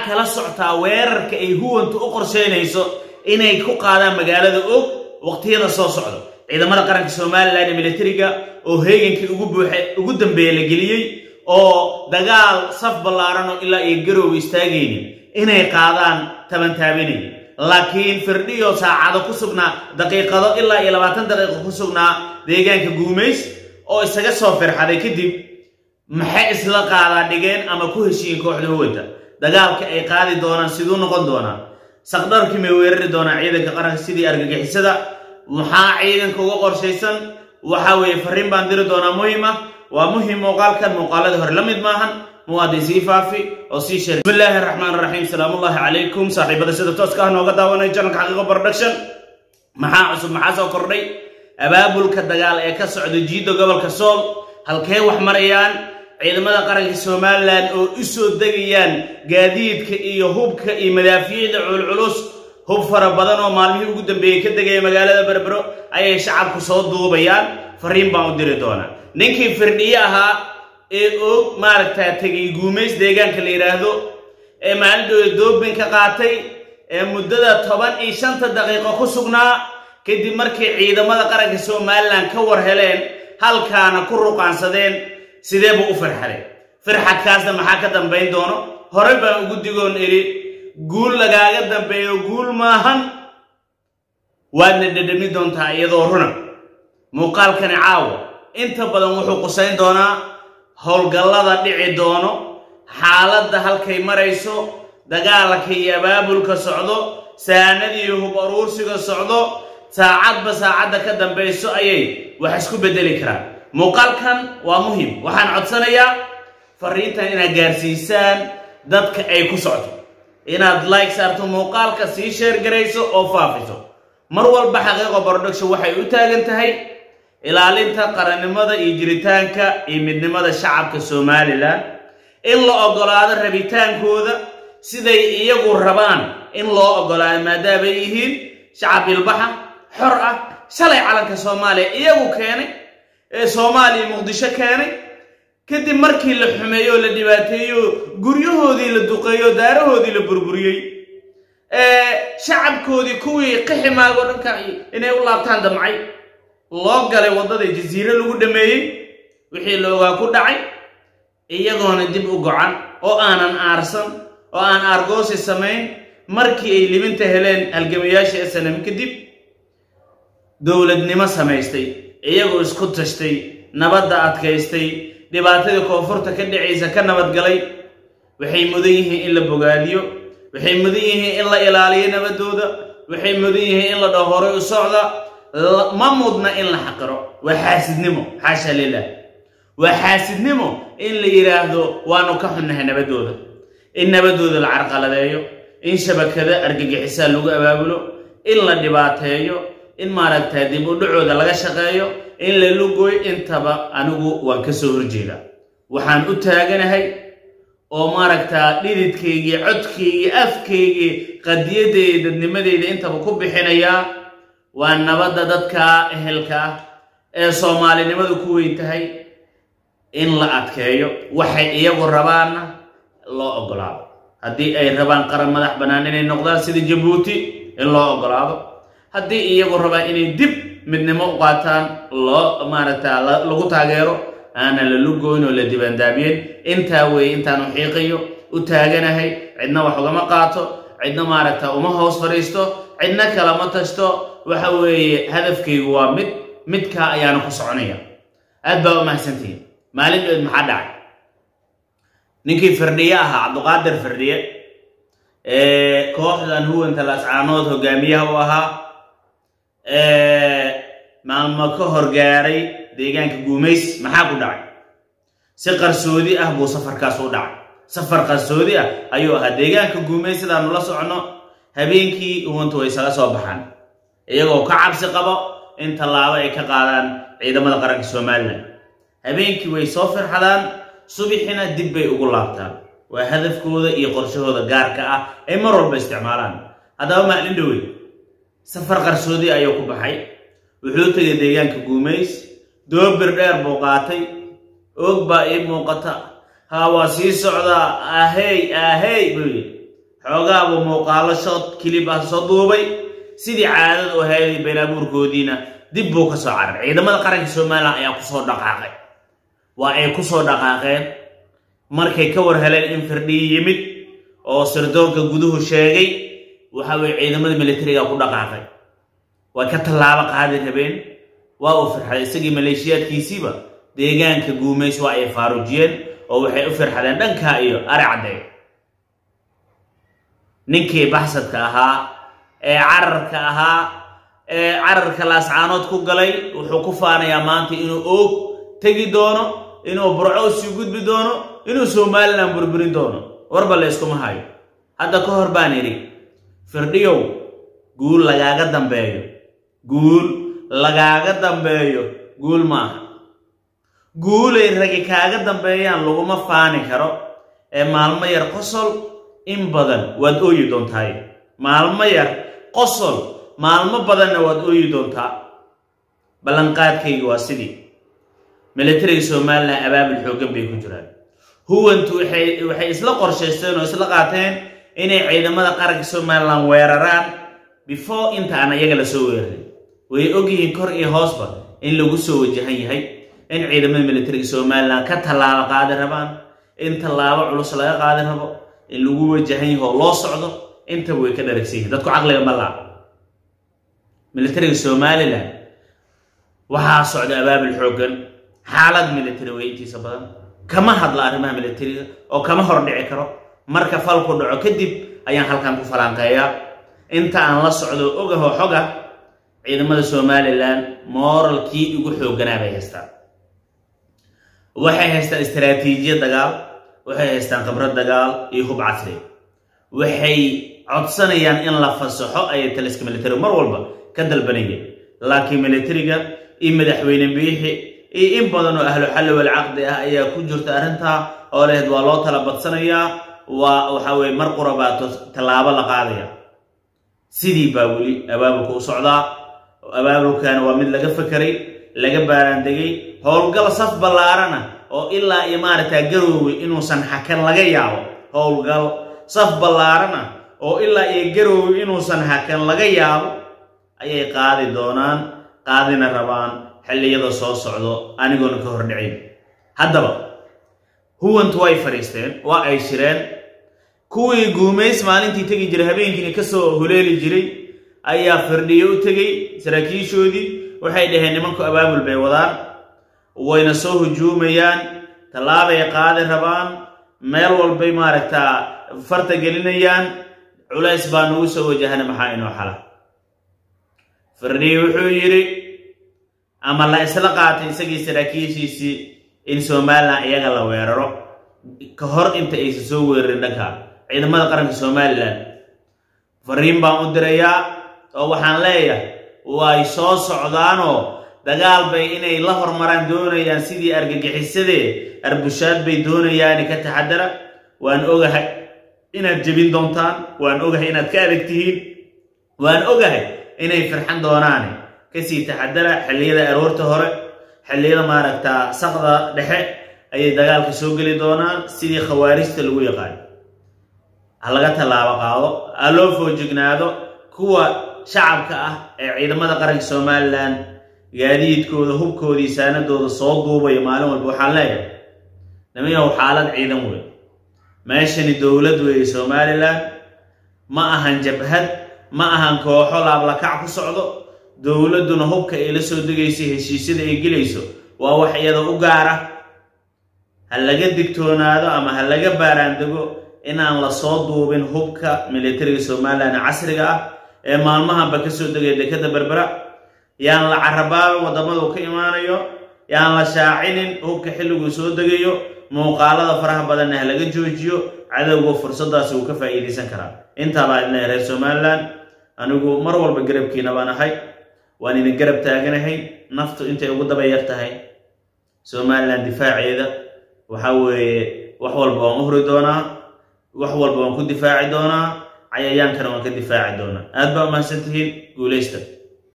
kala soctaa weerarka ay huwantu u qorshaynayso inay ku qaadaan magaalada og waqtiyada soo socda ciidamada qaranka somalilan ee militariga oo heegankii ugu buuxa ugu dambeeya la geliyey oo dagaal saf ballaaran oo ilaa iyo garowga istaagaynin inay qaadaan tabantaabinay laakiin firdhiyo saacado ku sugnaa daqiiqado ilaa iyo labaatan daqiiqo ku sugnaa deegaanka guumays oo isaga soo firxaday kadib maxay isla qaadaa dhigeen ama ku heshiiyeen kooxda huwanta dagaalka ay qaadi doonaan siduu noqon doonaa saqdharkii may weerari doonaa ciidanka qaranka sidii argagixisada maxaa ciidanka uga qorshaysan waxa weeye farriin baan diri doonaa muhim ah waa muhim muuqaalkan muuqaaladii hore la mid maahan muwaadin sii faafi oo sii sheer bismillaahi raxmaan raxiim salaamullaahi calaykum saaxiibada sida tooska ah nooga daawanaya janalka xaqiiqo production maxaa cusub maxaa soo kordhay abaabulka dagaal ee ka socda jiidda gobolka sool halkee wax marayaan ciidamada qaranka somalilan oo u soo degayaan gaadiidka iyo hubka iyo madaafiicda culculus hub fara badan oo maalmihii ugu dambeeyey ka degaya magaalada berbero ayay shacabku soo duubayaan fariin baan u diri doonaa ninkii firdhiye ahaa ee og maaragtaa tegay guumays deegaanka la yidhaahdo ee maalindhooda doobin ka qaatay ee muddada toban iyo shanta daqiiqo ku sugnaa kadib markay ciidamada qaranka somalilan ka war heleen halkaana ku ruqaansadeen sidee buu u firxaday firxadkaasna maxaa ka dambayn doono horey baan ugu digoon idhi guul lagaaga dambeeyo guul maahan waadna dhedhami doontaa iyadoo runa muuqaalkani caawa inta badan wuxuu qusayn doonaa howlgallada dhici doono xaaladda halkay marayso dagaalka iyo abaabulka socdo saanadiiyo hub aruursiga socdo saacadba saacadda ka dambayso ayay wax isku beddeli karaan muuqaalkan waa muhim waxaan codsanayaa fariintan inaad gaarsiisaan dadka ay ku socto inaad like saarto muuqaalka sii sheer garayso oo faafiso mar walba xaqiiqo production waxay u taagan tahay ilaalinta qarannimada iyo jiritaanka iyo midnimada shacabka somalilan in la oggolaado rabitaankooda siday iyagu rabaan in loo oggolaado maadaamay yihiin shacab ilbaxa xor ah shalay calanka soomaaliya iyagu keenay ee soomaaliya muqdisho keenay kadib markii la xumeeyo oo la dhibaateeyo guryahoodii la duqeeyo daarahoodii la burburiyey shacabkoodii kuwii qiximaago dhanka inay u laabtaan damcay loo galay waddada jasiire lagu dhameeyey wixii la ogaa ku dhacay iyagoona dib u gocan oo aanan aarsan oo aan aargoosi samayn markii ay libinta heleen halgamayaashii snm kadib dowladnimo samaystay iyagoo isku tashtay nabadda adkaystay dhibaatadii koonfurta ka dhacaysa ka nabadgalay waxay mudan yihiin in la bogaadiyo waxay mudan yihiin in la ilaaliyo nabadooda waxay mudan yihiin in la dhaho horay u socda ma mudna in la xaqiro waa xaasidnimo xaasha lilah waa xaasidnimo in la yidhaahdo waanu ka xunnahay nabadooda in nabadooda la carqaladeeyo in shabakada argagixisaa lagu abaabulo in la dhibaateeyo in maaragtaa dib u dhacooda laga shaqeeyo in la lugooyo intaba anigu waan ka soo horjeedaa waxaan u taaganahay oo maaragtaa dhididkaygii codkaygii afkaygii qadiyadeeda dadnimadeyda intaba ku bixinayaa waa nabadda dadka ehelka ah ee soomaalinimadu ku weyn tahay in la adkeeyo waxay iyagu rabaanna loo oggolaado haddii ay rabaan qaran madax bannaan inay noqdaan sida jabuuti in loo oggolaado haddii iyagu rabaan inay dib midnimo u qaataan loo maaragta lagu taageero aanan la lugoyn oo la dibandaabiyeen intaa weeye intaanu xiiqayo u taaganahay cidna wax ugama qaato cidna maaragta uma hoos fadhiisto cidna kalama tashto waxa weeye hadafkaygu waa mid midkaa ayaana ku soconaya aad baa u mahadsantihiin maalin dheed maxaa dhacay ninkii firdhiye ahaa cabduqaadir firdhiye ee kooxdan huwanta lascaanood hogaamiyaha u ahaa maalmo ka horgaaray deegaanka guumays maxaa ku dhacay si qarsoodi ah buu safarkaas u dhacay safar qarsoodi ah ayuu ahaa deegaanka guumays sidaanu la socono habeenkii uwantu way isaga soo baxaan iyagoo ka cabsi qabo in tallaabo ay ka qaadaan ciidamada qaranka somalilan habeenkii way soo firxadaan subixina dib bay ugu laabtaan waa hadafkooda iyo qorshahooda gaarka ah ay mar walba isticmaalaan haddaba maalin dhowey safar qarsoodi ayuu ku baxay wuxuu tegay deegaanka guumays doobir dheer buu qaatay oog baa ii muuqata haa waa sii socdaa ahey ahey buu yidhi xoogaaba muuqaalo shood kilib ah soo duubay sidii caadada u hayday beenaabuurkoodiina dib buu ka soo carar ciidamada qaranka somalilan ayaa kusoo dhaqaaqay waa ay ku soo dhaqaaqeen markay ka war heleen in firdhiyi yimid oo sirdoonka guduhu sheegay waxa weye ciidamada militariga ku dhaqaaqay way ka tallaabo qaadi rabeen waa uu firxaday isagii maleeshiyaadkiisiiba deegaanka guumays waa ay faaruujiyeen oo waxay u firxadeen dhankaa iyo ari caddeey ninkii baxsadka ahaa ee cararka ahaa ee cararka laascaanood ku galay wuxuu ku faanayaa maanta inuu oog tegi doono inuu burco usii gudbi doono inuu somalilan burburin doono warba la yskuma hayo hadda ka hor baan idhi firdhiyow guul lagaaga dambeeyo guul lagaaga dambeeyo guul maaha guulay ragi kaaga dambeeyaan laguma faani karo ee maalmo yar qosol in badan waad ooyi doontaay maalmo yar qosol maalmo badanna waad ooyi doontaa ballanqaadkayga waa sidii militariga somalilan abaabul xooggan bay ku jiraan huwantu waxay isla qorshaysteen oo isla qaateen inay ciidamada qaranka somalilan weeraraan before inta aan iyaga la soo weerarin way ogyihiin kor iyo hoosba in lagu soo wajahan yahay in ciidamada militariga somalilan ka tallaabo qaadi rabaan in tallaabo culus laga qaadi rabo in lagu wajahan yaho loo socdo intaba way ka dharagsan yihin dadku caqliga ma laa militariga somalilan waxaa socda abaabul xooggan xaalad militari way intiisa badan kama hadla arrimaha militariga oo kama hordhici karo marka falku dhaco kadib ayaan halkan ku falanqeeyaa inta aan la socdo ogaho xoga ciidamada somalilan mooralkii ugu xoogganaa bay haystaan waxay haystaan istaraatiijiyad dagaal waxay haystaan khibrad dagaal iyo hub casri waxay codsanayaan in la fasaxo ayay taliska militariga mar walba ka dalbanayeen laakiin militariga iyo madaxweyne biixi iyo in badan oo ahlu xalli walcaqdi ah ayaa ku jirta arrintaa oo lehed waa loo tala badsanayaa waa waxa weye mar qurabaato tallaabo la qaadaya sidii baa weli abaabulka u socdaa abaabulkana waa mid laga fakeray laga baaraandegay howlgal saf ballaarana oo ilaa iyo maaragtaa garoowe inuusan hakan laga yaabo howlgal saf ballaarana oo ilaa iyo garoowe inuusan hakan laga yaabo ayay qaadi doonaan qaadina rabaan xilliyada soo socdo anigoona ka hordhicayn haddaba huwantu way fadhiisteen waa ay shireen kuwii guumays maalintii tegi jiray habeenkiina ka soo huleeli jiray ayaa firdhiyo u tegey saraakiishoodii waxay dhaheen nimanku abaabul bay wadaan wayna soo hujuumayaan tallaabay qaadi rabaan meel walbay maaragtaa farta gelinayaan culays baa nagu soo wajahana maxaa inoo xala firdhiyo wuxuu yidhi ama la isla qaatay isagii saraakiishiisii in somalilan iyaga la weeraro ka hor inta aysan soo weerarin dhanka ciidamada qaranka somalilan fariin baan u dirayaa oo waxaan leeyahay way soo socdaanoo dagaal bay inay la hormaraan doonayaan sidii argagixisadee arbushaad bay doonayaani ka taxadara waan ogahay inaad jebin doontaan waan ogahay inaad ka adag tihiin waan ogahay inay firxan doonaane kasii taxadara xilliyada aroorta hore xilliyada maaragtaa sakda dhexe ayay dagaalka soo geli doonaan sidii khawaarijta lagu yaqaan ha laga tallaabo qaado ha loo foojignaado kuwa shacabka ah ee ciidamada qaranka somalilan gaadiidkooda hubkoodii saanadooda soo duubaya maalin walba waxaan leeyahay namayahow xaalad ciidan wey meeshani dowlad weeye somalilan ma ahan jabhad ma ahan kooxo laablakac ku socdo dowladduna hubka ay la soo degayso heshiisyada ay gelayso waa wax iyada u gaara ha laga digtoonaado ama ha laga baaraandego inaan la soo duubin hubka militariga somalilan casriga ah ee maalmahanba ka soo degaya dekadda berbera yaan la carabaabin waddamadu ka imaanayo yaan la shaacinin hubka xilliguu soo degayo muuqaalada faraha badanna ha laga joojiyo cadowga fursaddaasi wuu ka faa'iidaysan karaa intaa baa idin reer somalilan anigu mar walba garabkiina baan ahay waan idin garab taaganahay naftu intay ugu daba yar tahay somalilan difaaceeda waxa weeye wax walba waan u huri doonaa wax walba waan ku difaaci doonaa cayayaankana waan ka difaaci doonaa aad baa umahadsan tihiin guulaysta